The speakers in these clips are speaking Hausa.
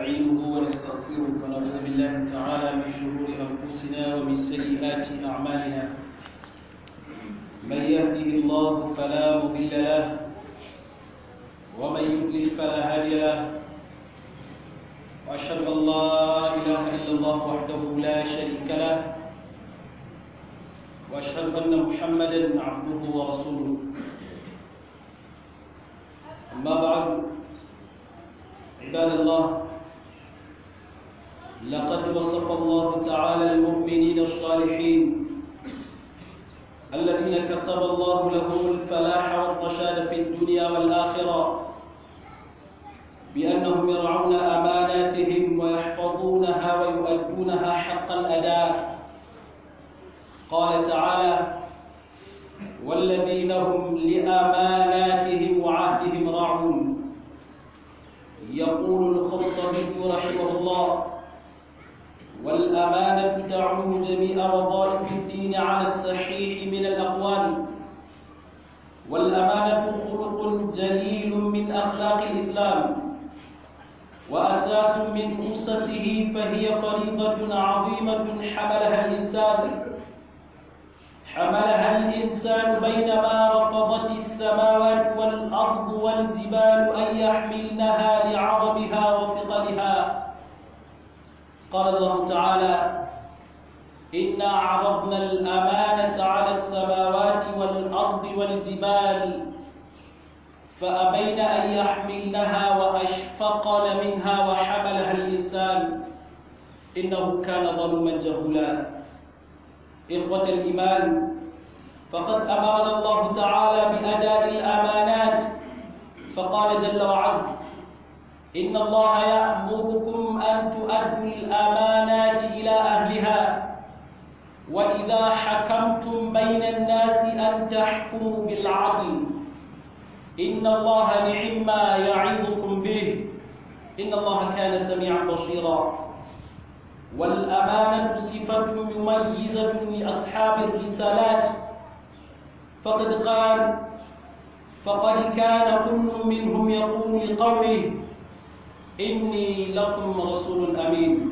ونستعينه ونستغفره ونعوذ بالله تعالى من شرور أنفسنا ومن سيئات أعمالنا من يهده الله فلا مضل له ومن يضلل فلا هادي له وأشهد أن لا إله إلا الله وحده لا شريك له وأشهد أن محمدا عبده ورسوله أما بعد عباد الله لقد وصف الله تعالى المؤمنين الصالحين الذين كتب الله لهم الفلاح والرشاد في الدنيا والآخرة بأنهم يرعون أماناتهم ويحفظونها ويؤدونها حق الأداء قال تعالى والذين هم لأماناتهم وعهدهم راعون يقول الخطبي رحمه الله والأمانة تعم جميع وظائف الدين على الصحيح من الأقوال والأمانة خلق جليل من أخلاق الإسلام وأساس من أسسه فهي فريضة عظيمة حملها الإنسان حملها الإنسان بينما رفضت السماوات والأرض والجبال أن يحملنها لعظمها وثقلها قال الله تعالى إنا عرضنا الأمانة على السماوات والأرض والجبال فأبين أن يحملنها وأشفقن منها وحملها الإنسان إنه كان ظلما جهولا إخوة الإيمان فقد أمرنا الله تعالى بأداء الأمانات فقال جل وعلا إن الله يأمركم أن تؤدوا الأمانات إلى أهلها وإذا حكمتم بين الناس أن تحكموا بالعدل إن الله نعم ما يعظكم به إن الله كان سميعا بصيرا والأمانة صفة مميزة لأصحاب الرسالات فقد قال فقد كان كل منهم يقول لقومه إني لكم رسول أمين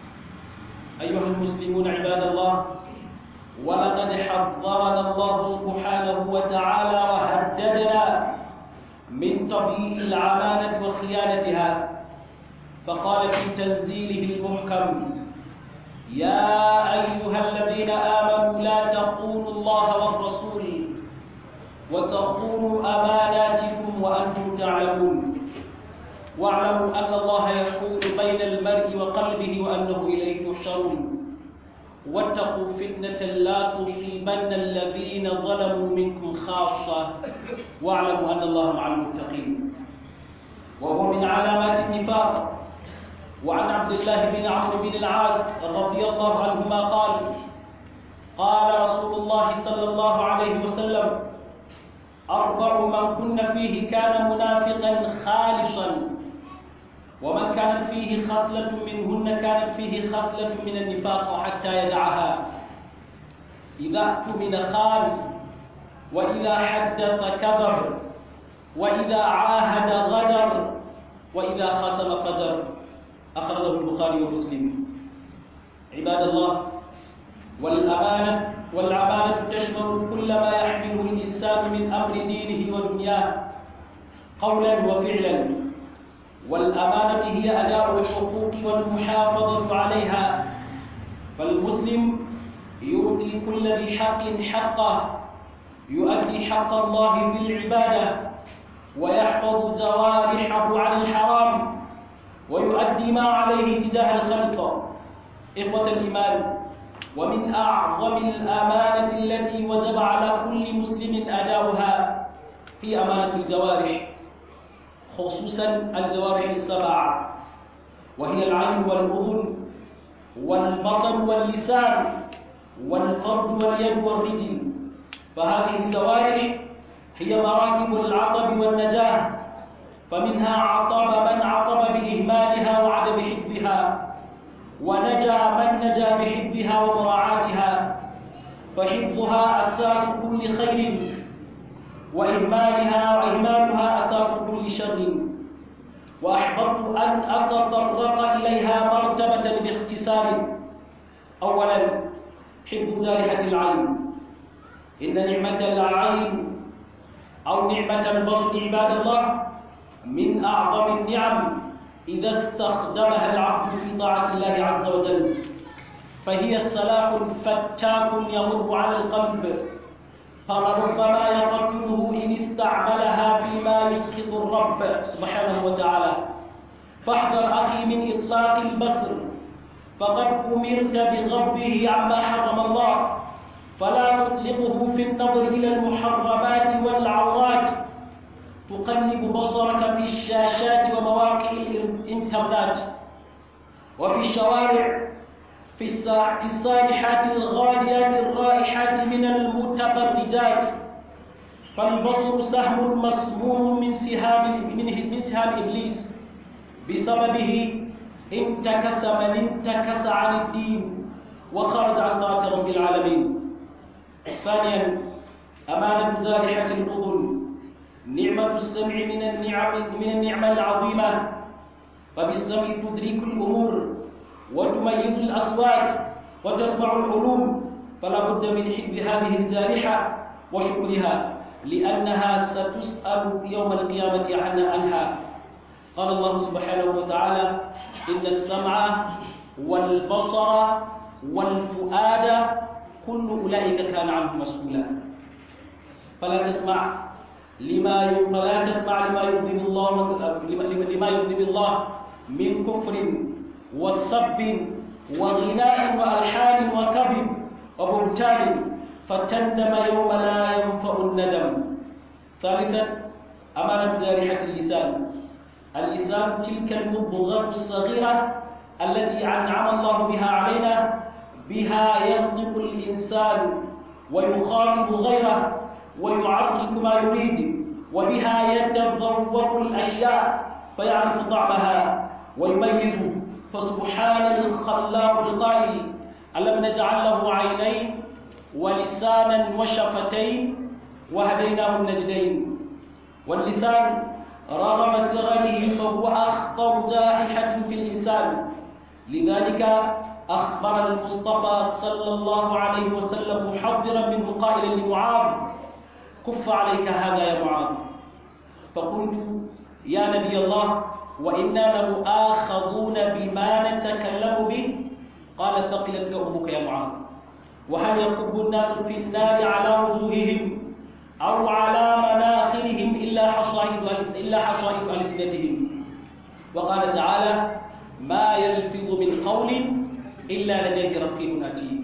أيها المسلمون عباد الله ولقد حذرنا الله سبحانه وتعالى وهددنا من طبيع العمانة وخيانتها فقال في تنزيله المحكم يا أيها الذين آمنوا لا تخونوا الله والرسول وتخونوا أماناتكم وأنتم تعلمون واعلموا أن الله يحول بين المرء وقلبه وأنه إليه تحشرون واتقوا فتنة لا تصيبن الذين ظلموا منكم خاصة واعلموا أن الله مع المتقين وهو من علامات النفاق وعن عبد الله بن عمرو بن العاص رضي الله عنهما قال قال رسول الله صلى الله عليه وسلم أربع من كن فيه كان منافقا خالصا ومن كانت فيه خصلة منهن كانت فيه خصلة من النفاق حتى يدعها إذا اؤتمن خان وإذا حدث كذب وإذا عاهد غدر وإذا خصم فجر أخرجه البخاري ومسلم عباد الله والأمانة والأمانة تشمل كل ما يحمله الإنسان من أمر دينه ودنياه قولا وفعلا والأمانة هي أداء الحقوق والمحافظة عليها فالمسلم يؤتي كل ذي حق حقه يؤدي حق الله في العبادة ويحفظ جوارحه عن الحرام ويؤدي ما عليه تجاه الخلق إخوة الإيمان ومن أعظم الأمانة التي وجب على كل مسلم أداؤها في أمانة الجوارح خصوصا الجوارح السبعة وهي العين والأذن والبطن واللسان والفرد واليد والرجل فهذه الجوارح هي مراتب العطب والنجاة فمنها عطب من عطب بإهمالها وعدم حبها ونجا من نجا بحبها ومراعاتها فحفظها أساس كل خير وإهمالها وإهمالها أساس كل شر وأحببت أن أتطرق أولا حب جارحة العين إن نعمة العين أو نعمة البصر عباد الله من أعظم النعم إذا استخدمها العبد في طاعة الله عز وجل فهي سلاح فتاك يمر على القلب فلربما يقتله إن استعملها فيما يسخط الرب سبحانه وتعالى فاحذر أخي من إطلاق البصر فقد أمرت بغضه عما حرم الله فلا تطلقه في النظر إلى المحرمات والعورات تقلب بصرك في الشاشات ومواقع الإنترنت وفي الشوارع في في الصالحات الغاليات الرائحات من المتبرجات فالبصر سهم مسموم من سهام من سهام إبليس بسببه انتكس من انتكس عن الدين وخرج عن طاعة رب العالمين ثانيا أمانة جارحة الأذن نعمة السمع من النعم من النعمة العظيمة فبالسمع تدرك الأمور وتميز الأصوات وتسمع العلوم فلا بد من حب هذه الجارحة وشكرها لأنها ستسأل يوم القيامة عن عنها قال الله سبحانه وتعالى إن السمع والبصر والفؤاد كل أولئك كان عنه مسؤولا فلا تسمع لما فلا تسمع لما يغضب الله لما يغضب الله من كفر وسب وغناء وألحان وكذب وبهتان فتندم يوم لا ينفع الندم ثالثا أمانة جارحة اللسان اللسان تلك المضغة الصغيرة التي أنعم الله بها علينا بها ينطق الإنسان ويخاطب غيره ويعرف ما يريد وبها يتذوق الأشياء فيعرف طعمها ويميز فسبحان الخلاق القائل ألم نجعل له عينين ولسانا وشفتين وهديناه النجدين واللسان رغم صغره فهو أخطر جائحة في الإنسان لذلك أخبر المصطفى صلى الله عليه وسلم محذرا منه قائلا لمعاذ كف عليك هذا يا معاذ فقلت يا نبي الله وإنا لمؤاخذون بما نتكلم به قال ثقلت أمك يا معاذ وهل يكب الناس في النار على وجوههم أو على مناخرهم إلا حصائد إلا حصائد ألسنتهم وقال تعالى ما يلفظ من قول إلا لديه رقيب عتيد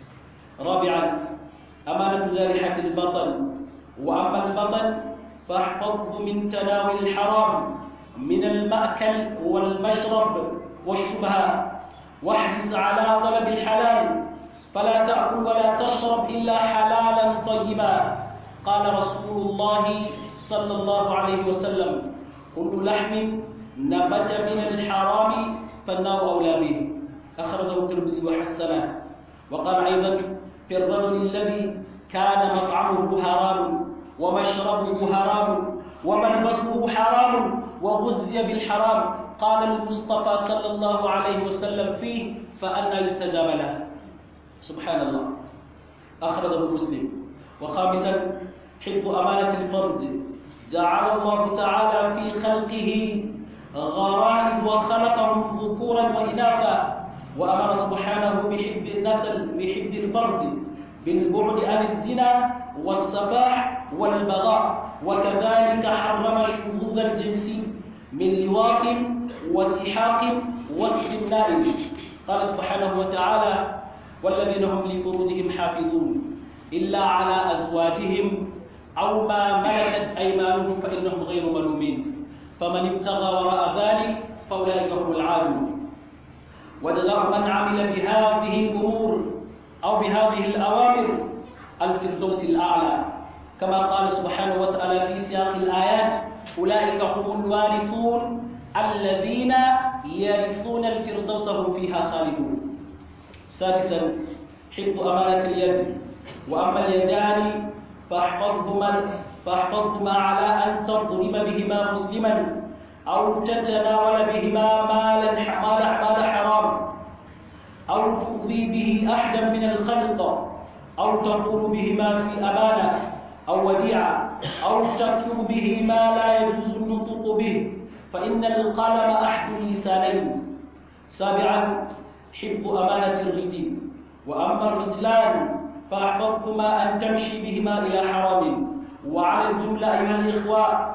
رابعا أمانة جارحة البطن وأما البطن فاحفظه من تناول الحرام من المأكل والمشرب والشبهات واحرص على طلب الحلال فلا تأكل ولا تشرب إلا حلالا طيبا قال رسول الله صلى الله عليه وسلم كل لحم نبت من الحرام فالنار أولى به أخرجه الترمذي وحسنه وقال أيضا في الرجل الذي كان مطعمه حرام ومشربه حرام وملبسه حرام وغزي بالحرام قال المصطفى صلى الله عليه وسلم فيه فأنا يستجاب له سبحان الله أخرجه مسلم وخامسا حب أمانة الفرج جعل الله تعالى في خلقه غرائز وخلقهم ذكورا وإناثا وأمر سبحانه بحب النسل بحب الفرج بالبعد عن الزنا والسفاح والبغاء وكذلك حرم الشذوذ الجنسي من لواط وسحاق واستمناء قال سبحانه وتعالى والذين هم لفروجهم حافظون إلا على أزواجهم أو ما ملكت أيمانهم فإنهم غير ملومين فمن ابتغى وراء ذلك فأولئك هم العادون وجزاء من عمل بهذه الأمور أو بهذه الأوامر الفردوس الأعلى كما قال سبحانه وتعالى في سياق الآيات أولئك هم الوارثون الذين يرثون الفردوس هم فيها خالدون سادسا حفظ أمانة اليد وأما اليدان فاحفظهما فاحفظهما على أن تضرب بهما مسلما أو تتناول بهما مالا مال مال حرام أو تؤذي به أحدا من الخلق أو تقول بهما في أمانة أو وديعة أو تكتب به ما لا يجوز النطق به فإن القلم أحد اللسانين سابعا حب أمانة الرجل وأما الرجلان فأحببتما أن تمشي بهما إلى حرام وعلى الجملة أيها الإخوة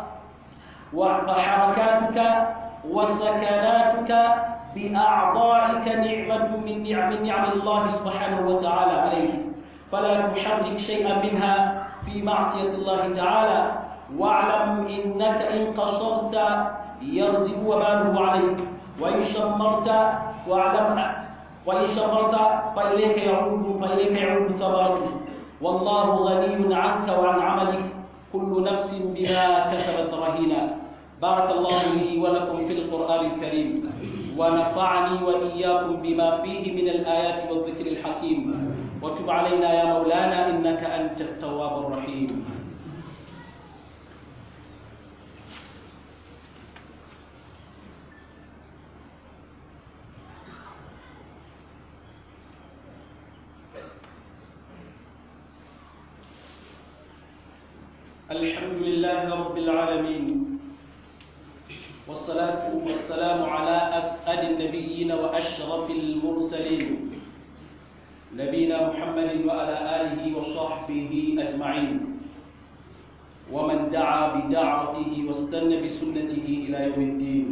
وحركاتك وسكناتك بأعضائك نعمة من نعم نعم الله سبحانه وتعالى عليك فلا تحرك شيئا منها في معصية الله تعالى واعلم إنك إن قصرت يرجع وباله عليك وإن شمرت واعلم وإن شمرت فإليك يعود فإليك يعود ثمرته والله غني عنك وعن عملك كل نفس بما كسبت رهينة بارك الله لي ولكم في القرآن الكريم ونفعني وإياكم بما فيه من الآيات والذكر الحكيم وتب علينا يا مولانا إنك أنت التواب الرحيم الحمد لله رب العالمين والصلاة والسلام على أسعد النبيين وأشرف المرسلين نبينا محمد وعلى آله وصحبه أجمعين ومن دعا بدعوته واستنى بسنته إلى يوم الدين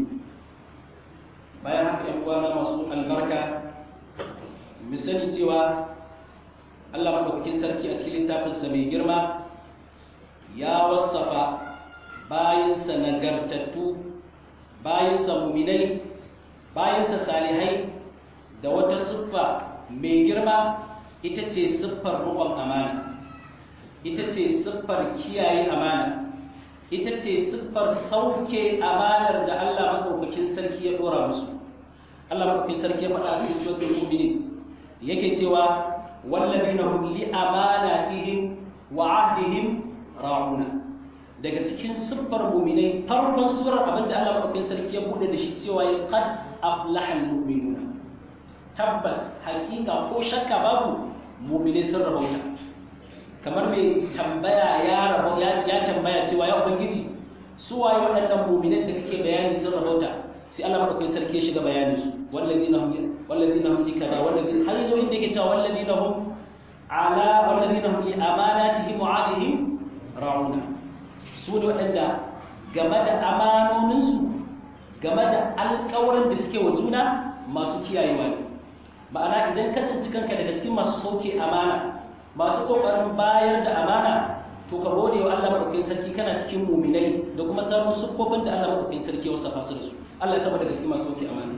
bayan haka ‘yan uwana masu albarka misali cewa Allah maɗaukakin sarki a cikin littafinsa mai girma ya wasafa bayansa nagartattu bayansa muminai bayansa salihai da wata siffa mai girma ita ce siffar riƙon amana ita ce siffar kiyaye amana ita ce siffar sauke amanar da Allah maɗaukakin sarki ya ɗora musu Allah maɗaukakin sarki ya faɗa a cikin suratul mu'minin yake cewa wallazina hum li amanatihim wa ahdihim ra'una daga cikin siffar mu'minai farkon surar abinda Allah maɗaukakin sarki ya buɗe da shi cewa ya qad aflaha al-mu'minuna tabbas hakika ko shakka babu mu'minai sun rabauta kamar mai tambaya ya rabo ya tambaya cewa ya ubangiji su waye waɗannan mu'minan da kake bayani sun rabauta sai Allah madaukakin sarki ya shiga bayanin su walladina hum walladina hum fi kaza walladina har yazo inda yake cewa walladina hum ala walladina hum li amanatihim wa ahdihim ra'una su ne waɗanda game da amanoninsu game da alƙawarin da suke wa juna masu kiyayewa ne ma'ana idan ka tsinci kanka daga cikin masu sauke amana masu kokarin bayar da amana to ka gode wa Allah madaukakin sarki kana cikin muminai da kuma samun sukofin da Allah madaukakin sarki ya wasafa su da su Allah ya saba daga cikin masu sauke amana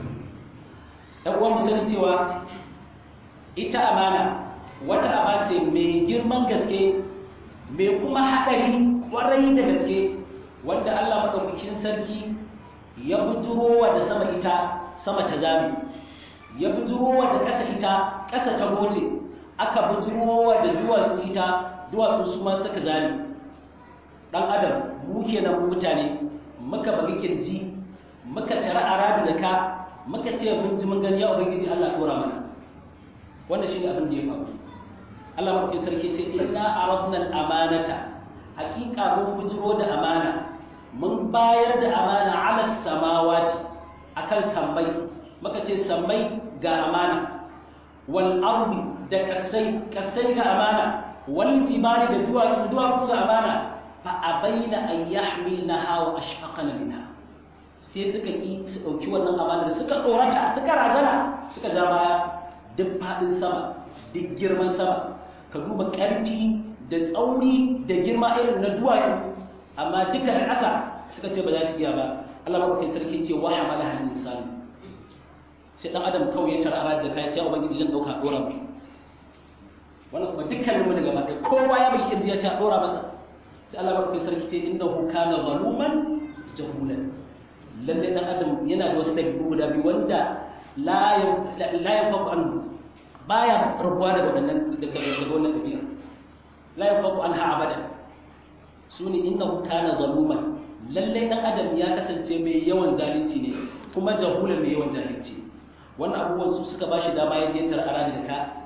dan uwan sani cewa ita amana wata aba ce mai girman gaske mai kuma haɗari kwarai da gaske wanda Allah madaukakin sarki ya bujurowa da sama ita sama ta zame ya bujurowa da ƙasa ita ƙasa ta goce aka bujurowa da duwatsu ita duwatsu su ma suka zame dan adam mu kenan mutane muka bagi kirji muka tara arabi da ka muka ce mun ji mun gani ya ubangiji Allah dora mana wannan shine abin da ya faru Allah madaukakin sarki ce inna aradna al-amanata haqiqa mun bujiro da amana mun bayar da amana ala samawati akan sammai muka ce sammai ga amana wal ardi da kasai kasai ga amana wal jibali da duwatsu duwatsu ga amana fa abaina an yahmilnaha wa ashfaqna minha sai suka ki su dauki wannan amana suka tsorata suka razana suka ja baya duk fadin sama duk girman sama ka duba karfi da tsauri da girma irin na duwatsu amma duka da ƙasa suka ce ba za su iya ba Allah madaukakin sarki ce wa hamala hal insan sai dan adam kawai ya tara da kai sai ubangiji zan dauka dora mu wannan kuma dukkanin mu daga ba ɗaya kowa ya bai irji ya ce a dora masa sai Allah madaukakin sarki ce innahu kana zaluman jahulan lalle dan adam yana da wasu dabi'u guda biyu wanda la la yafaku an baya rubuwa daga wannan daga wannan dabi'a la yafaku anha abada sune innahu kana zaluman lalle dan adam ya kasance mai yawan zalunci ne kuma jahulan mai yawan jahilci wannan abubuwan su suka bashi dama ya je tar arani da ka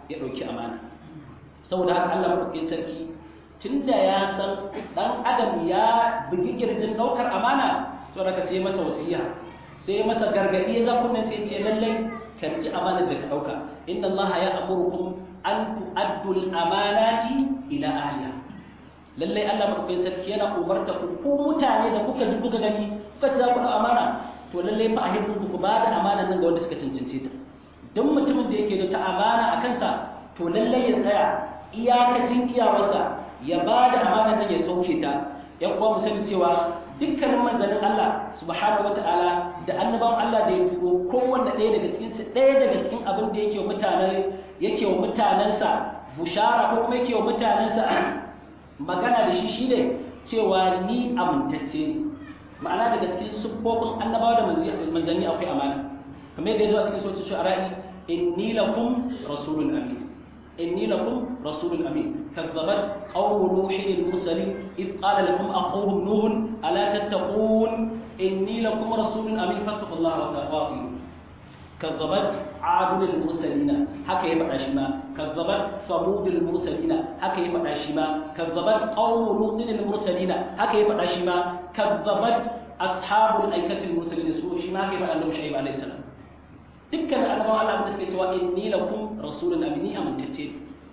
ya ɗauki amana saboda haka Allah maɗaukakin sarki tunda ya san ɗan adam ya bugi kirjin ɗaukar amana saboda haka sai masa wasiya sai masa gargaɗi ya zafi sai ce lallai ka riƙi amanar da ka ɗauka inna Allah ya amurkum an tu'addu al-amanati ila ahliha lallai Allah madaukakin sarki yana umarta ku ku mutane da kuka ji kuka gani kuka ci za ku amana to lallai fa a hirku ku ba da amana nan ga wanda suka cancance ta duk mutumin da yake da ta amana a kansa to lallai ya tsaya iyakacin iyawarsa ya ba da amana nan ya sauke ta yan uwa mu sani cewa dukkanin manzannin Allah subhanahu wataala da annabawan Allah da ya turo kowanne ɗaya daga cikin su ɗaya daga cikin abin da yake wa mutanen yake wa mutanensa bushara ko kuma yake wa mutanensa magana da shi shine cewa ni amintacce ne ma'ana daga cikin siffofin annabawa da manzanni akwai amana kamar yadda ya zo a cikin sautin shu'ara'i inni lakum rasulun amin inni lakum rasulun amin kazzabat qawmu nuhin al-mursalin id qala lahum akhuhum nuh ala tattaqun inni lakum rasulun amin fattaqullaha wa taqatu kazzabat adul al-mursalin haka ya faɗa shi ma kazzabat samud al-mursalin haka ya faɗa shi ma kazzabat qawmu lut al-mursalin haka ya faɗa shi ma kazzabat ashabul aikati al-mursalin su shi ma haka ya faɗa annabi shu'aib alayhi salam dukkan annabawan Allah da suke cewa inni lakum rasulun amini amintacce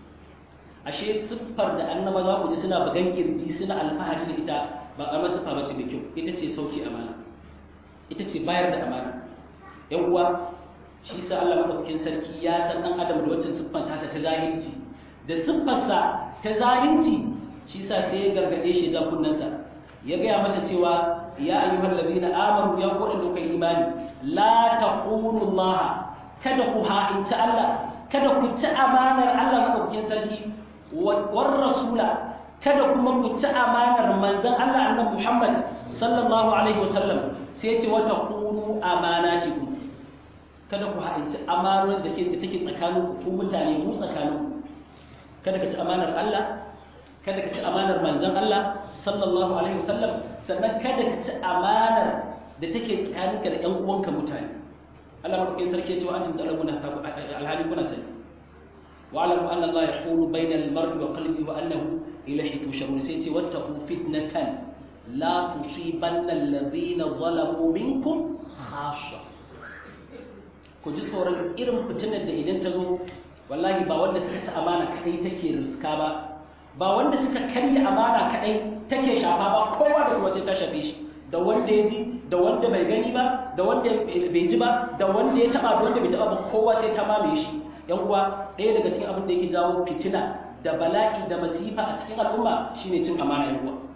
ashe siffar da annaba za ku ji suna bugan kirji suna alfahari da ita ba karamar siffa bace mai kyau ita ce sauki amana ita ce bayar da amana yan uwa shi sa Allah madaukakin sarki ya san dan adam da wacce siffar tasa ta zahirci da siffarsa ta zahirci shi sa sai ya gargade shi ja kunnansa ya gaya masa cewa ya ayyuhal ladina amanu ya ku da kai imani la taqulu Allah kada ku ha'inci Allah kada ku ci amanar Allah madaukakin sarki war rasula kada kuma ku ci amanar manzon Allah annabi Muhammad sallallahu alaihi wasallam sai ya ce wa taqulu amanatikum kada ku ha'inci amanar da ke da take tsakanin ku mutane mu tsakanin kada ka ci amanar Allah kada ka ci amanar manzon Allah sallallahu alaihi wasallam sannan kada ka ci amanar da take tsakaninka da ƴan uwanka mutane Allah madaukakin sarki ya ce wa antum ta'lamuna alhali kuna sani wa alamu anna Allah yahulu bainal mar'i wa qalbi wa annahu ilayhi tusharun sai ce wattaqu fitnatan la tusibanna alladhina zalamu minkum khassa ku ji tsoron irin fitinar da idan ta zo wallahi ba wanda suka ci amana kadai take riska ba ba wanda suka karya amana kadai take shafa ba kowa da kowa sai ta shafe shi da wanda ya ji da wanda bai gani ba da wanda bai ji ba da wanda ya taba da wanda bai taba ba kowa sai ta mamaye shi yan uwa ɗaya daga cikin abin da yake jawo fitina da bala'i da masifa a cikin al'umma shine cin amana yan uwa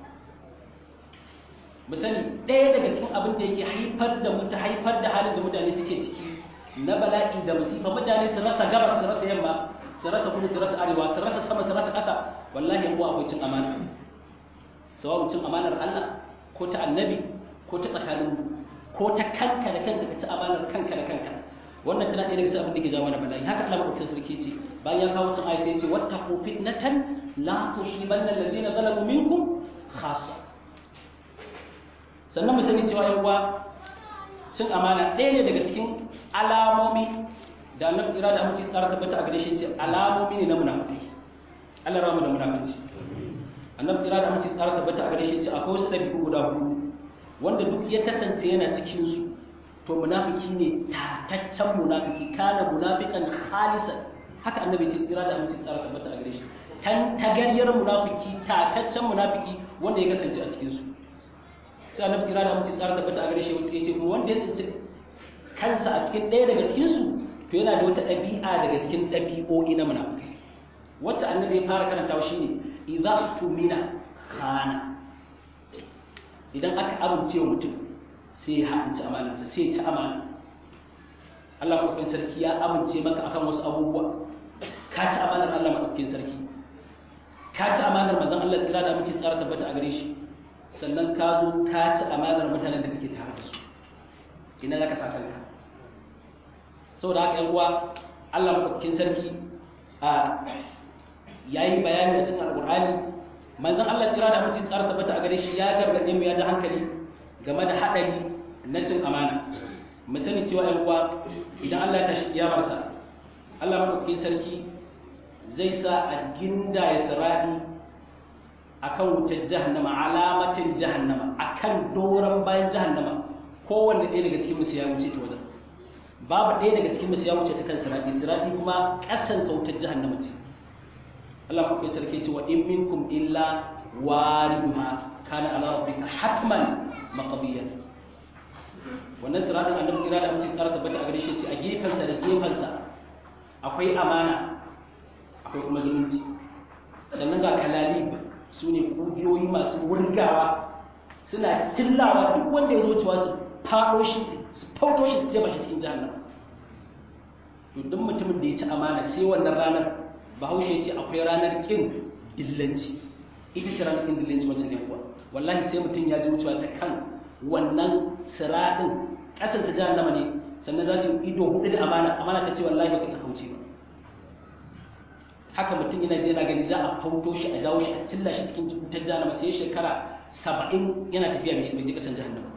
mu sani ɗaya daga cikin abin da yake haifar da mutu haifar da halin da mutane suke ciki na bala'i da masifa mutane su rasa gabas su rasa yamma su rasa kudu su rasa arewa su rasa sama su rasa ƙasa wallahi yan uwa akwai cin amana sawabin cin amanar Allah ko ta annabi ko ta tsakanin ko ta kanka da kanka ka ci amanar kanka da kanka wannan tana ɗaya daga cikin abin da ke jawo mana bala'i haka Allah madaukakin sarki ce bayan ya kawo cin ayat sai ya ce wattaqu fitnatan la tusibanna alladhina zalamu minkum khassa sannan mu sani cewa yan uwa cin amana ɗaya ne daga cikin alamomi da annabi tsira da aminci tsara tabbata a gare shi ce alamomi ne na munafiki Allah rama da munafici annabi tsira da aminci tsara tabbata a gare shi ce akwai wasu ɗabi'u guda hudu wanda duk ya kasance yana cikin su to munafiki ne tataccen munafiki kana munafikan khalisan haka annabi ce tsira da aminci tsara tabbata a gare shi tan tagaryar munafiki tataccen munafiki wanda ya kasance a cikin su sai annabi tsira da aminci tsara tabbata a gare shi ya ce wanda ya tsinci kansa a cikin ɗaya daga cikin su to yana da wata ɗabi'a daga cikin ɗabi'o'i na munafiki wacce annabi ya fara karantawa shine idza tumina khana idan aka amince wa mutum sai ya haɗinci amanarsa sai ya ci amana Allah maɗaukakin sarki ya amince maka akan wasu abubuwa ka ci amanar Allah maɗaukakin sarki ka ci amanar manzon Allah tsira da amince tsara tabbata a gare shi sannan ka zo ka ci amanar mutanen da kake tare da su ina za ka sa kanka saboda haka yan uwa Allah maɗaukakin sarki a yayi bayani a cikin alƙur'ani manzon Allah tsira da mutum tsara tabbata a gare shi ya gargaɗe mu ya ji hankali game da haɗari na cin amana mu sani cewa ɗan uwa idan Allah ya tashi kiyamarsa Allah madaukakin sarki zai sa a ginda ya siradi akan wutar jahannama alamatin jahannama akan doron bayan jahannama kowanne ɗaya daga cikin musu ya wuce ta wajen babu ɗaya daga cikin musu ya wuce ta kan siradi siradi kuma ƙasan sautar jahannama ce Allah maɗaukakin sarki ce wa in minkum illa wariduha kana ala rabbika hatman maqdiyan wannan siradin annabi kira da mutum tsara tabbata a gare shi ce a gefensa da gefensa akwai amana akwai kuma zumunci sannan ga kalalib su ne ƙugiyoyi masu wurgawa suna cillawa duk wanda ya zo cewa su faɗo shi su fauto shi su jefa shi cikin jahannama to duk mutumin da ya ci amana sai wannan ranar bahaushe ce akwai ranar ƙin dillanci ita ce ranar ƙin dillanci wancan ne kuwa wallahi sai mutum ya ji wucewa ta kan wannan siraɗin ƙasarsa jahannama ne sannan za su yi ido hudu da amana amana ta ce wallahi ba ka saka wuce ba haka mutum yana je yana gani za a fauto shi a jawo shi a cilla shi cikin wutar jahannama sai shekara saba'in yana tafiya mai je ƙasar jahannama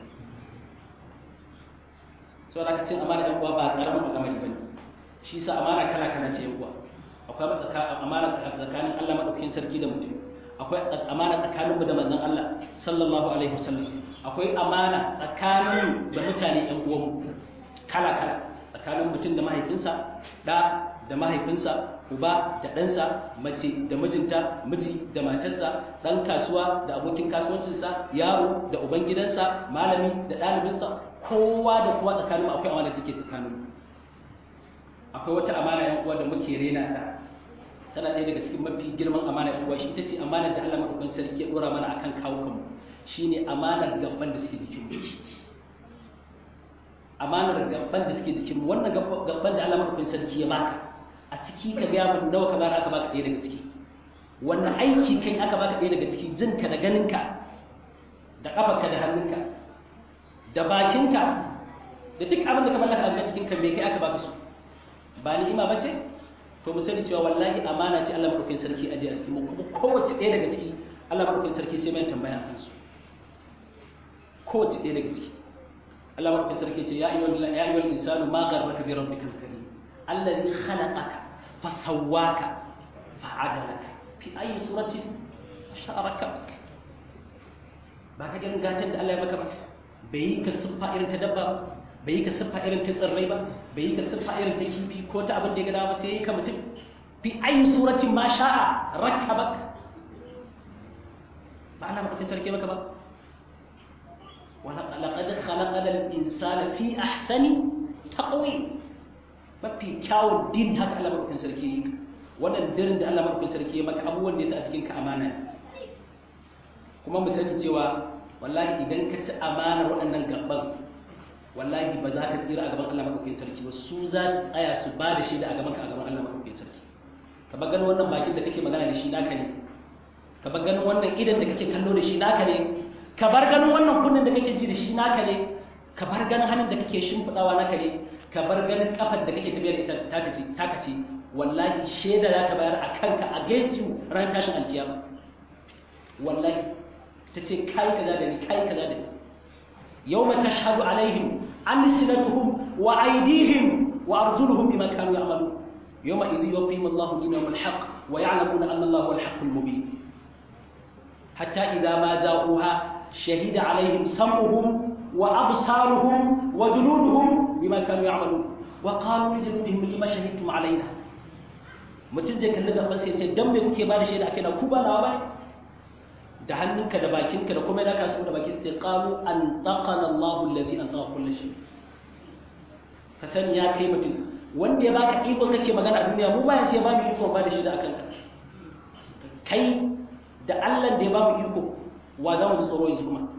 sau da cin amana ɗan uwa ba ƙaramin al'amari ba ne shi sa amana kala kala ce yan uwa akwai amana tsakanin Allah maɗaukakin sarki da mutum akwai amana tsakaninmu da manzon Allah sallallahu alaihi wasallam akwai amana tsakanin da mutane ɗan uwanmu kala kala tsakanin mutum da mahaifinsa da da mahaifinsa uba da ɗansa mace da mijinta miji da matarsa ɗan kasuwa da abokin kasuwancinsa yaro da ubangidansa malami da ɗalibinsa kowa da kowa tsakanin akwai amana da take tsakanin akwai wata amana yan uwa da muke rena ta tana ɗaya daga cikin mafi girman amana yan uwa shi ita ce amanar da Allah madaukakin sarki ya dora mana akan kawukanmu shine amanar gaban da suke jikinmu amanar gaban da suke jikinmu wannan gaban da Allah madaukakin sarki ya baka a ciki ka ga mun nawa ka bara aka baka ɗaya daga ciki wannan aiki kai aka baka ɗaya daga ciki jinka da ganinka da kafarka da hannunka da bakinka da duk abin da ka mallaka a cikin kan me kai aka baka su ba ni'ima bace to mu sani cewa wallahi amana ce Allah madaukakin sarki aje a cikin mu kuma kowace ɗaya daga ciki Allah madaukakin sarki sai mai tambaya akan su kowace ɗaya daga ciki Allah madaukakin sarki ce ya ayyuhal ya ayyuhal insanu ma gharraka bi rabbikal karim alladhi khalaqaka fasawwaka fa'adalaka fi ayi suratin sha'araka ba ka ganin gatan da Allah ya maka ba bai yi ka siffa irin ta dabba ba bai yi ka siffa irin ta tsirrai ba bai yi ka siffa irin ta kifi ko ta abin da ya gada ba sai ya yi ka mutum fi ayi suratin ma sha'a rakkabak ba Allah madaukakin sarki maka ba wala laqad khalaqana al-insana fi ahsani taqwim mafi kyawun din haka Allah madaukakin sarki yi wannan dirin da Allah madaukakin sarki ya maka abubuwan da yasa a cikin ka amana kuma mu sani cewa wallahi idan ka ci amanar waɗannan gaban wallahi ba za ka tsira a gaban Allah madaukakin sarki ba su za su tsaya su ba da shaida a gaban ka a gaban Allah madaukakin sarki ka ba ganin wannan bakin da kake magana da shi naka ne ka bar ganin wannan idan da kake kallo da shi naka ne ka bar ganin wannan kunnen da kake ji da shi naka ne ka bar ganin hannun da kake shimfidawa naka ne ka bar ganin kafar da kake tafiyar ita taka ce taka ce wallahi shaida za ta bayar a kanka a gaicin ran tashin alkiyama wallahi ta ce kai kaza da ni kai kaza da ni yawma tashhadu alaihim alsinatuhum wa aydihim wa arjuluhum bima kanu ya'malun yawma idhi yuqim Allahu dinahum alhaq wa ya'lamuna anna Allahu huwal haqqul mubin حتى إذا ما جاءوها شهد عليهم سمعهم وأبصارهم وجلودهم بما كانوا يعملون وقالوا لجلودهم لما شهدتم علينا mutum zai kalli gaban sai ce dan me kuke ba da shaida akai na ku ba na ba da hannunka da bakinka da kuma naka su da baki sai qalu an taqana Allahu alladhi an taqa kulli shay ka sani ya kai mutum wanda ya baka iko kake magana a duniya mu ba ya sai ba mu iko ba da shaida akan ka kai da Allah da ya ba mu iko wa za mu ji tsoro yanzu kuma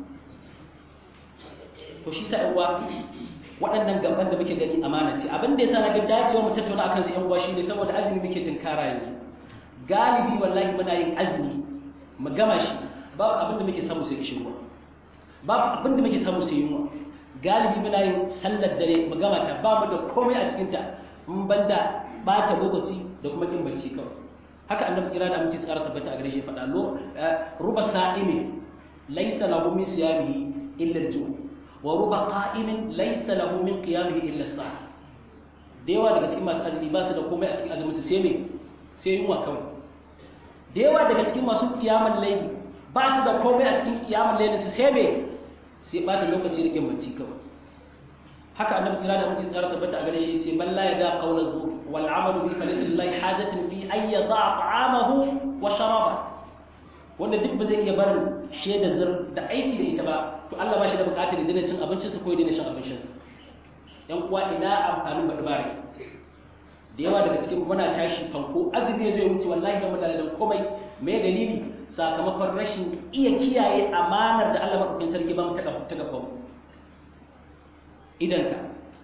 to shi sa uwa waɗannan gaban da muke gani amana ce abin da yasa na ga dacewa mu tattauna akan su yan uwa shine saboda azumi muke tunkara yanzu galibi wallahi muna yin azumi mu gama shi babu abin da muke samu sai kishin ruwa babu abin da muke samu sai yunwa galibi muna yin sallar dare mu gama ta ba mu da komai a cikin ta mun banda bata lokaci da kuma kin bacci kawai haka annabi tsira da aminci tsara tabbata a gare shi faɗa lo ruba sa'imi laysa lahu min siyamihi illa al-ju' wa ruba qa'imin laysa lahu min qiyamihi illa as-sah da yawa daga cikin masu azumi ba su da komai a cikin azumin su sai me sai yunwa kawai da yawa daga cikin masu kiyaman laili ba su da komai a cikin kiyaman laili su sai me sai bata lokaci da kin bacci kawai haka annabi tsira da mutum tsara tabbata a gare shi yace man la yada qawla zur wal amalu bi falaysa lillahi hajatin fi an yada ta'amahu wa sharaba wanda duk ba zai iya barin shaida zur da aiki da ita ba to Allah ba shi da bukatar da dina cin abincin sa ko ya dina shan abincin sa yan uwa ina amfanin bada bare da yawa daga cikin muna tashi fanko azumi zai wuce wallahi da muna da komai me dalili sakamakon rashin iya kiyaye amanar da Allah madaukakin sarki ba mu ta ta gaba idanka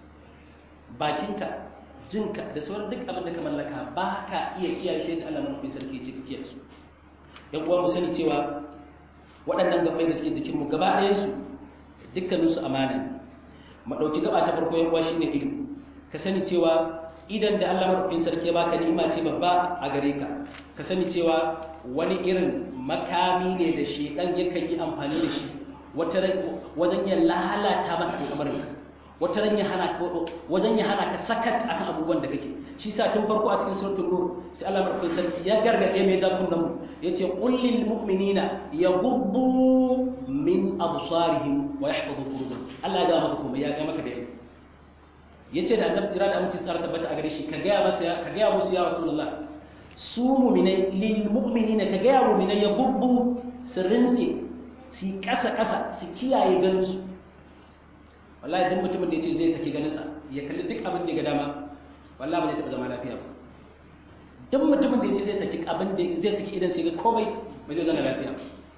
bakinka jinka da sauran duk abin da ka mallaka ba ka iya kiyaye sai da Allah madaukakin sarki ya ce ka kiyaye su yan uwa mu sani cewa waɗannan gabai da suke jikinmu gaba ɗayan su dukkanin su amana mu ɗauki gaba ta farko yan uwa shine ido ka sani cewa idan da Allah madaukakin sarki ya baka ni'ima ce babba a gare ka ka sani cewa wani irin makami ne da shedan yakan yi amfani da shi wata wajen ya lalata maka al'amarin ka wata ran ya hana wajen ya hana ka sakat akan abubuwan da kake shi sa tun farko a cikin suratul nur sai Allah madaukakin sarki ya gargade mai zakun nan yace qul lil mu'minina yaghuddu min absarihim wa yahfazu furujahum Allah ya ga maka kuma ya ga maka bayani yace da annabi tsira da aminci tsara tabbata a gare shi ka ga masa ka ga musu ya rasulullah su mu'minai lil mu'minina ka ga mu'minai yaghuddu sirrinsi su kasa kasa su kiyaye ganin su wallahi duk mutumin da yace zai saki ganin sa ya kalli duk abin da ya ga dama wallahi ba zai taba zama lafiya ba duk mutumin da yace zai saki abin da zai saki idan sai ga komai ba zai zama lafiya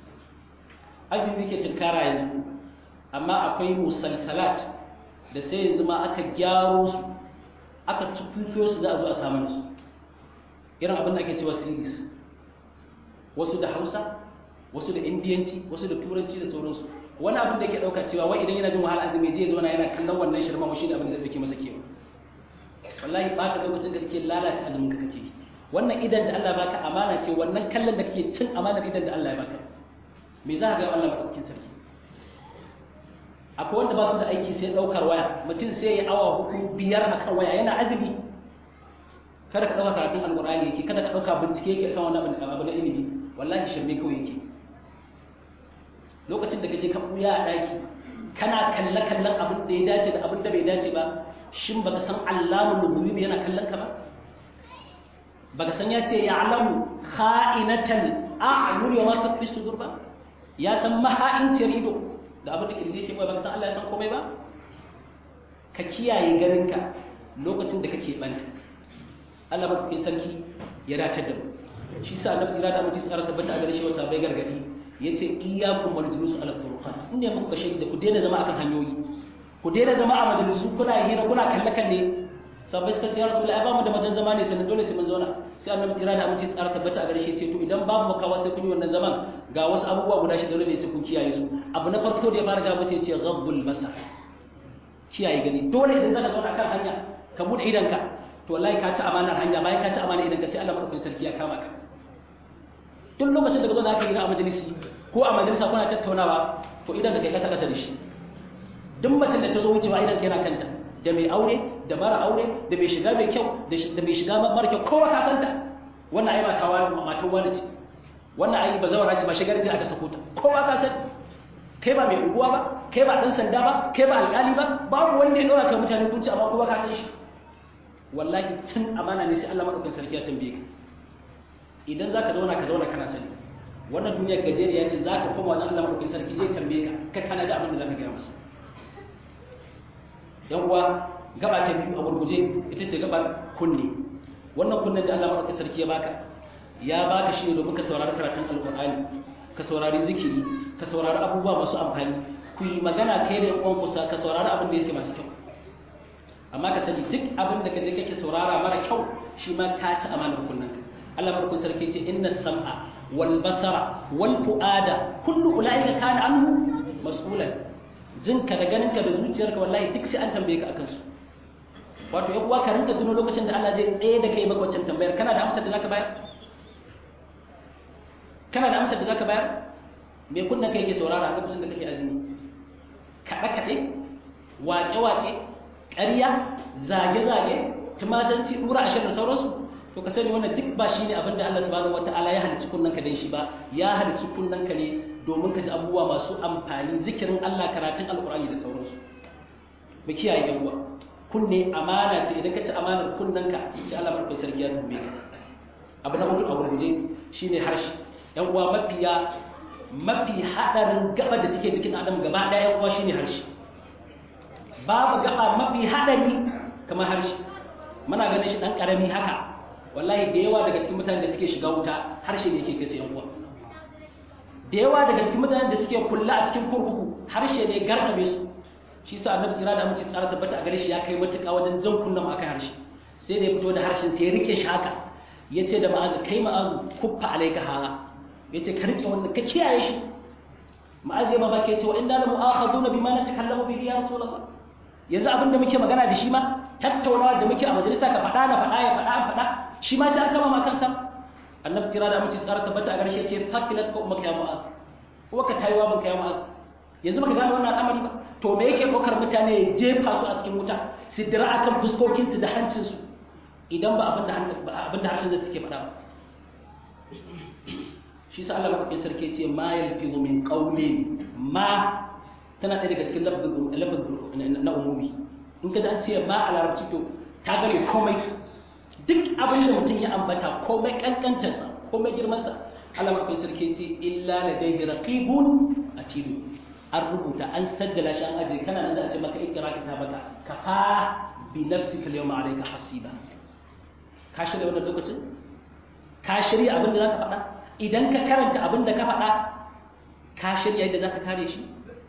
azumi yake tunkara yanzu amma akwai musalsalat da sai yanzu ma aka gyaro su aka tukukiyo su za a zo a samu su irin abin da ake cewa series wasu da hausa wasu da indiyanci wasu da turanci da sauransu wani abin da yake ɗauka cewa wai idan yana jin wahala azumi je zo na yana kallon wannan shirma mu shine abin da zai dauke masa kewa wallahi ba ta lokacin da kake lalata azumin ka kake wannan idan da Allah baka amana ce wannan kallon da kake cin amanar idan da Allah ya baka me za ka ga Allah madaukakin sarki akwai wanda ba su da aiki sai daukar waya mutum sai ya awa hudu biyar a kan waya yana azumi kada ka dauka karatun alqur'ani yake kada ka dauka bincike yake kan wannan abu na ilimi wallahi shirme kawai yake lokacin da kaje ka buya a daki kana kalle kallon abin da ya dace da abin da bai dace ba shin baka san Allahul Mubin yana kallon ka ba baka san ya ce ya alamu kha'inatan a'yun wa ma tafi sudur ba ya san maha'inciyar ido da abin da kirji yake baka san Allah ya san komai ba ka kiyaye ganinka lokacin da kake banta Allah ba kai sarki ya dace da mu shi sa annabi tsira da mutum tsara tabbata a gare shi wasa bai gargadi yace iyyakum wal julus ala turuqat inda muku kashe da ku daina zama akan hanyoyi ku daina zama a majalisu kuna hira kuna kalle kalle sabai suka ce ya rasu ai ba mu da majan zama ne sai dole sai mun zauna sai annabi tsira da aminci tsara tabbata a gare shi ce to idan babu makawa sai kun yi wannan zaman ga wasu abubuwa guda shida ne sai kun kiyaye su abu na farko da ya fara ga musu ya ce ghabbul basar kiyaye gani dole idan zaka zauna kan hanya ka bude idanka to wallahi ka ci amanar hanya bayan ka ci amanar idanka sai Allah madaukakin sarki ya kama ka duk lokacin da ka zo da aka yi a majalisi ko a majalisa kuna tattaunawa to idan ka kai kasa kasa da shi duk macen da ta zo wucewa idan ka yana kanta da mai aure da mara aure da mai shiga mai kyau da mai shiga mara kyau kowa ka santa wannan ai matawa matan wani ce wannan ai bazawara ce ba shigar ji aka sako ta kowa ka san kai ba mai unguwa ba kai ba dan sanda ba kai ba alƙali ba babu wanda ya dora kai mutane kunci amma kowa ka san shi wallahi cin amana ne sai Allah madaukakin sarki ya tambaye ka idan zaka zauna ka zauna kana sani wannan duniyar gajeriya ce zaka koma wajen Allah madaukakin sarki zai tambaye ka ka kana da abin da zaka gaya masa yan uwa gaba ta biyu a gurguje ita ce gabar kunne wannan kunnen da Allah madaukakin sarki ya baka ya baka shi ne domin ka saurari karatun alqur'ani ka saurari zikiri ka saurari abubuwa masu amfani ku yi magana kai da yan kusa ka saurari abin da yake masu kyau amma ka sani duk abin da kaje kake saurara mara kyau shi ma ka ci amanar kunnanka Allah madaukakin sarki ce inna sam'a wal basara wal fuada kullu ulaika kana anhu mas'ulan jinka da ganinka da zuciyarka wallahi duk sai an tambaye ka akan su wato yan uwa ka rinka tuno lokacin da Allah zai tsaye da kai maka wancan tambayar kana da amsar da zaka bayar kana da amsar da zaka bayar me kunna kai yake saurara a lokacin da kake azumi kaɗe kaɗe waƙe waƙe ƙarya zage zage tumasanci ɗura ashir da sauransu to ka sani wannan duk ba shine abin da Allah subhanahu wataala ya halicci kunnanka dan shi ba ya halicci kunnanka ne domin ka ji abubuwa masu amfani zikirin Allah karatun alqur'ani da sauransu mu kiyaye yan uwa kunne amana ce idan ka ci amanar kunnanka sai Allah barkai sarki ya tumbe ka abu na hudu a gurguje shine harshe yan uwa mafiya mafi hadarin gaba da take jikin adam gaba daya yan uwa shine harshe babu gaba mafi hadari kamar harshe muna ganin shi dan karami haka wallahi da yawa daga cikin mutanen da suke shiga wuta harshe ne yake kai yan uwa da yawa daga cikin mutanen da suke kulla a cikin kurkuku harshe ne garnabe su shi sa annabi tsira da mace tsara tabbata a gare shi ya kai matuƙa wajen jan kunnan akan harshe sai da ya fito da harshen sai ya rike shi haka ya ce da ma'azu kai ma'azu kuffa alaika hala ya ce ka rike wannan ka kiyaye shi ma'azu ya mamaki ya ce wa inna la mu'akhaduna bima natakallamu bihi ya rasulullah yanzu abin da muke magana da shi ma tattaunawa da muke a majalisa ka faɗa na faɗa ya faɗa an faɗa shi ma sai an kama ma kansa annabi tsira da mace tsara tabbata a gare shi ya ce fakilat ko ummaka ya mu'az uwaka tayiwa banka ya mu'az yanzu baka gane wannan al'amari ba to me yake ɗaukar mutane ya jefa su a cikin wuta su dira akan fuskokinsu da hancinsu idan ba abin da harshen zai suke faɗa ba shi sa Allah maɗaukin sarki ce ma yalfizu min qawli ma tana ɗaya daga cikin lafazin na umumi in ka an ce ma a larabci to ta gane komai duk abin da mutum ya ambata komai kankantarsa komai girmansa Allah maɗaukin sarki ce illa ladayhi raqibun atidu an rubuta an sajjala shi an aje kana nan za a ce maka ikra kitabaka kafa bi nafsika al-yawma alayka hasiba ka shirya wannan lokacin ka shirya abin da zaka faɗa idan ka karanta abin da ka faɗa ka shirya yadda zaka kare shi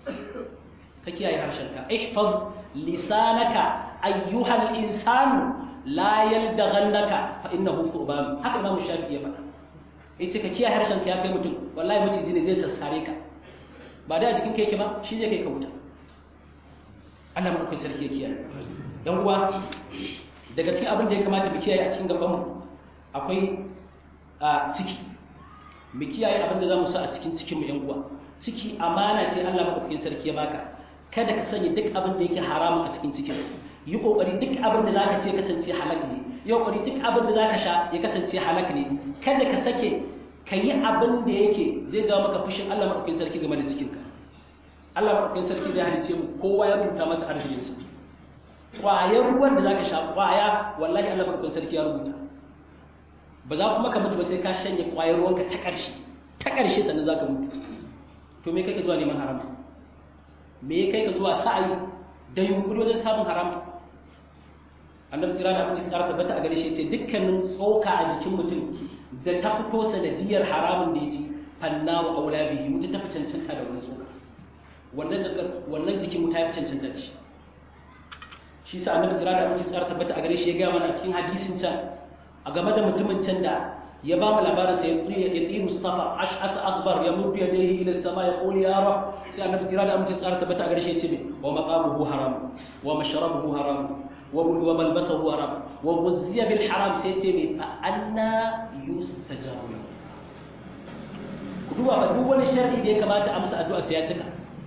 ka kiyaye harshenka ihfaz lisanaka ayyuhal insanu la yaldaghannaka fa innahu qurban haka imamu shafi'i ya faɗa yace ka kiyaye harshenka ya kai mutum wallahi maciji ne zai sassare ka ba da a jikin keke ba shi zai kai ka wuta Allah maɗaukai sarki ya kiyaye yan uwa daga cikin abin da ya kamata mu kiyaye a cikin gabanmu akwai a ciki mu kiyaye abin da za mu sa a cikin cikin mu yan uwa ciki amana ce Allah maɗaukai sarki ya baka kada ka sanya duk abin da yake haramun a cikin cikin yi kokari duk abin da zaka ce kasance halak ne yi kokari duk abin da zaka sha ya kasance halak ne kada ka sake ka yi abin da yake zai jawo maka fushin Allah maɗaukakin sarki game da cikinka Allah maɗaukakin sarki zai halice mu kowa ya rubuta masa arzikinsa ƙwayar ruwan da za ka sha ƙwaya wallahi Allah maɗaukakin sarki ya rubuta ba za kuma ka mutu ba sai ka shanye ƙwayar ruwanka ta ƙarshe ta ƙarshe sannan za ka mutu to me kai ka zuwa neman haram me kai ka zuwa sa'ayi da yunkuri wajen samun haram annabi tsira da amince tsara tabbata a gare shi ce dukkanin tsoka a jikin mutum da ta fito sanadiyar haramun da ya ci fanna wa aula bihi mutum ta fi cancanta da wani tsoka wannan jakar wannan jikin mu ta fi cancanta da shi shi sa annabi tsira da amince tsara tabbata a gare shi ya gaya mana a cikin hadisin can a game da mutumin can da ya ba mu labarin sa ya tsiru safa ash'asa akbar ya muddu yadayhi ila sama ya qulu ya rab sai annabi tsira da amince tsara tabbata a gare shi ya ce wa maqamuhu haram wa mashrabuhu haram وملبسه حرام وغزي بالحرام سيتي فأنا يستجاب له duba ba duk wani sharri da ya kamata amsa addu'a sai ya cika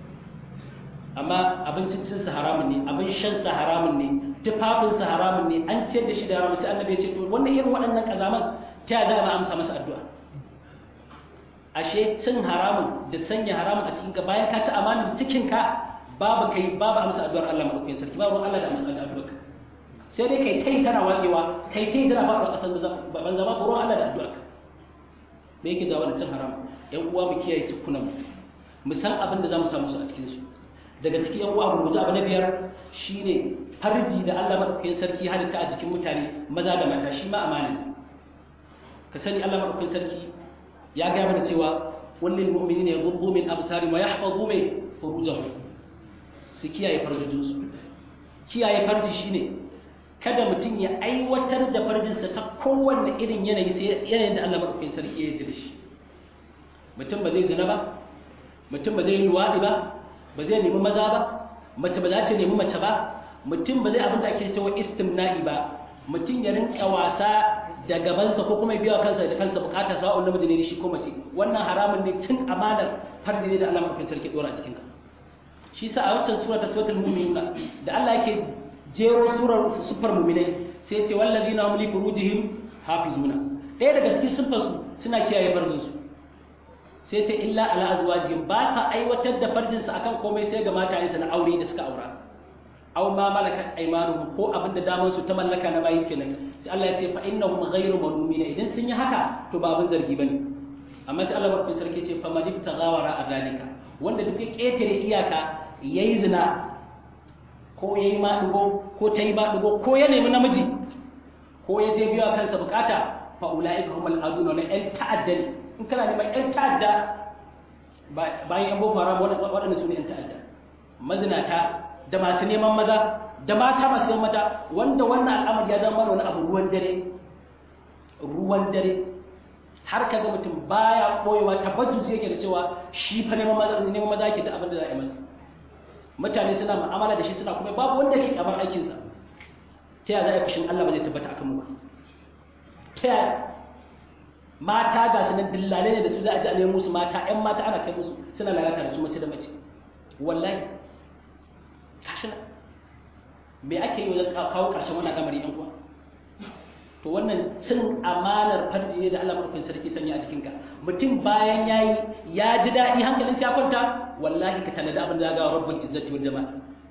amma abincin cin sa haramun ne abin shan sa haramun ne tufafin sa haramun ne an ciyar da shi da haramun sai annabi ya ce to wannan irin waɗannan kazaman ta da ba amsa masa addu'a ashe cin haramun da sanya haramun a cikin ka bayan ka ci amanar cikin ka babu kai babu amsa addu'ar Allah madaukakin sarki babu Allah da addu'arka sai dai kai tai tana watsewa kai tai tana faɗuwa ƙasar da ban zama buron Allah da addu'arka me yake jawo da cin haram ƴan uwa mu kiyaye cikunan mu mu san abin da zamu samu su a cikin su daga cikin ƴan uwa mu guji abu na biyar shine farji da Allah madaukakin sarki halitta a jikin mutane maza da mata shi ma amana ka sani Allah madaukakin sarki ya ga mana cewa wallil mu'minina yaghuddu min absarihim wa yahfazu min furujahum su kiyaye farjojinsu kiyaye farji shine kada mutum ya aiwatar da farjinsa ta kowanne irin yanayi sai yanayin da Allah madaukakin sarki ya yarda da shi mutum ba zai zina ba mutum ba zai yi luwaɗi ba ba zai nemi maza ba mace ba za ta nemi mace ba mutum ba zai abin da ake cewa istimna'i ba mutum ya rinka wasa da gabansa ko kuma ya biya kansa da kansa bukata sawa'un namiji ne shi ko mace wannan haramun ne cin amanar farji ne da Allah madaukakin sarki dora a cikin ka shi sa a wancan sura ta suratul mu'minuna da Allah yake jero surar sufar mu'minai sai ce wallazina hum li furujihim hafizuna ɗaya daga cikin siffarsu suna kiyaye farjinsu sai ce illa ala azwajihim ba sa aiwatar da farjinsu akan komai sai ga matayensu na aure da suka aura aw ma malakat aymanuhum ko abin da daman su ta mallaka na bayin kenan sai Allah ya ce fa innahum ghayru malumin idan sun yi haka to ba abin zargi bane amma sai Allah barkin sarki ce fa man ibtaghawara adalika wanda duk ya ketare iyaka yayi zina ko yayi madugo ko tayi madugo ko ya nemi namiji ko ya je biya kansa bukata fa ulaika humul aduna na yan ta'adda ne in kana neman yan ta'adda bayan yan boko haram waɗanda su ne yan ta'adda mazinata da masu neman maza da mata masu neman mata wanda wannan al'amari ya zama wani abu ruwan dare ruwan dare har ka ga mutum baya koyewa tabbatu yake da cewa shi fa neman maza neman maza yake da abin da za a yi masa mutane suna mu'amala da shi suna kuma babu wanda yake kamar aikinsa ta yaya za a yi fushin Allah ba zai tabbata akan mu ba ta yaya mata ga su nan dillale ne da su za a ji a neman musu mata ƴan mata ana kai musu suna lalata da su mace da mace wallahi kashi me ake yi wajen kawo ƙarshen wannan al'amari ƴan uwa to wannan cin amanar farji ne da Allah maɗaukakin sarki sanya a jikinka mutum bayan yayi ya ji daɗi hankalin ya kwanta wallahi ka tanadi abin da za ga rabbul izzati wal jama'a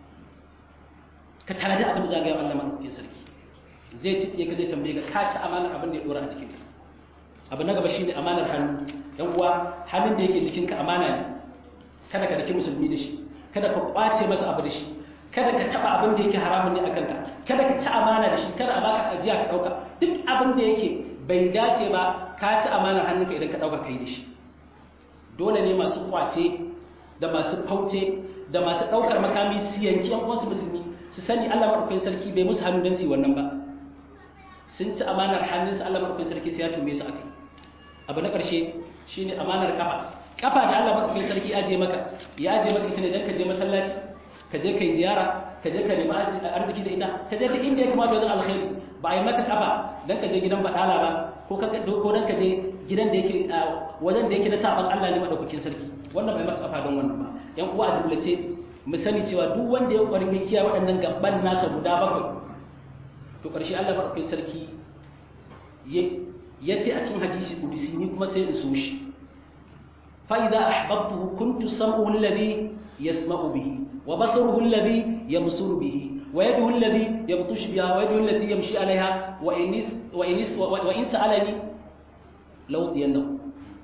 ka tanadi abin da za ga Allah maɗaukakin sarki zai ci ka zai tambaye ka ka ci amanar abin da ya dora a jikinka abu na gaba shine amanar hannu yan uwa hannun da yake jikinka amana ne kada ka daki musulmi da shi kada ka kwace masa abu da shi kada ka taba abin da yake haramun ne akan ka kada ka ci amana da shi kada a baka ajiya ka dauka duk abin da yake bai dace ba ka ci amanar hannunka idan ka dauka kai da shi dole ne masu kwace da masu fauce da masu daukar makami su yanki yan uwansu musulmi su sani Allah madaukakin sarki bai musu hannu dan su wannan ba sun ci amanar hannunsu Allah madaukakin sarki sai ya tume su akai abu na ƙarshe shine amanar kafa kafa da Allah madaukakin sarki ya je maka ya je maka ita ne dan ka je masallaci ka je kai ziyara ka je ka nemi arziki da ita ka je duk inda ya kamata wajen alkhairi ba a yi maka kafa dan ka je gidan badala ba ko ka ko dan ka je gidan da yake wajen da yake na saban Allah ne madaukakin sarki wannan bai maka kafa don wannan ba yan uwa a jumlace mu sani cewa duk wanda ya kwarin kiyaye waɗannan gaban nasa guda bakwai to ƙarshe Allah madaukakin sarki ya ce a cikin hadisi kudusi ni kuma sai in so shi fa idza ahbabtuhu kuntu sam'uhu alladhi yasma'u bihi wa basaruhu alladhi yabsuru bihi wa yaduhu alladhi yabtush biha wa yaduhu allati yamshi 'alayha wa in wa in wa in sa'alani law diyannahu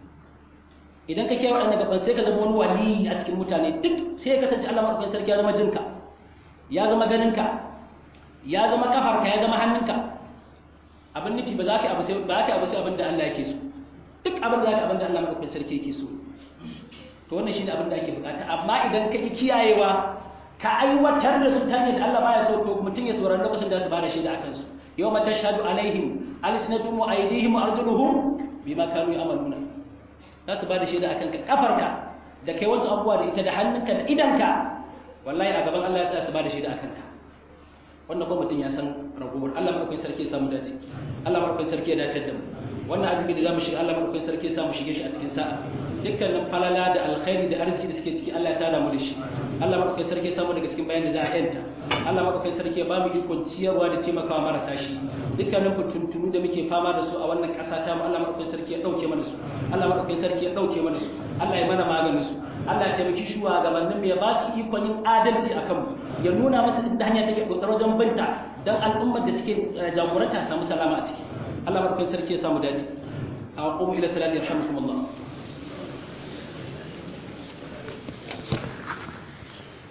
idan ka kiyaye waɗannan gaban sai ka zama wani wali a cikin mutane duk sai ya kasance Allah madaukakin sarki ya zama jinka ya zama ganinka ya zama kafarka ya zama hannunka abin nufi ba za ka abu sai ba ka abu sai abin da Allah yake so duk abin da za ka abin da Allah madaukakin sarki yake so to wannan shine abin da ake bukata amma idan ka ki kiyayewa ka aiwatar da su ta hanyar da Allah baya so to mutum ya saurari lokacin da su bada shaida akan su yawma tashhadu alaihim alsinatuhum wa aydihim wa arjuluhum bima kanu ya'maluna za su bada shaida akan ka kafarka da kai wasu abubuwa da ita da hannunka da idanka wallahi a gaban Allah ya tsaya su bada shaida akan ka wannan kuma mutum ya san ragowar Allah madaukakin sarki ya samu dace Allah madaukakin sarki ya dace da mu wannan azumi da zamu shiga Allah madaukakin sarki ya samu shige shi a cikin sa'a dukkanin falala da alkhairi da arziki da suke ciki Allah ya sada mu da shi Allah madaukakin sarki ya samu daga cikin bayan da za a yanta Allah madaukakin sarki ya ba mu ikon ciyarwa da taimakawa marasa shi dukkanin fituntunu da muke fama da su a wannan ƙasa ta mu Allah madaukakin sarki ya dauke mana su Allah madaukakin sarki ya dauke mana su Allah ya mana maganin su Allah ya taimaki shugabannin mu ya ba su ikon yin adalci akan mu ya nuna musu inda hanya take dokar wajen binta dan al'ummar da suke jagoranta samu salama a ciki Allah madaukakin sarki ya samu dace a qumu ila salati yarhamukumullah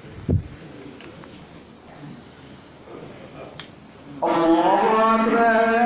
الله أكبر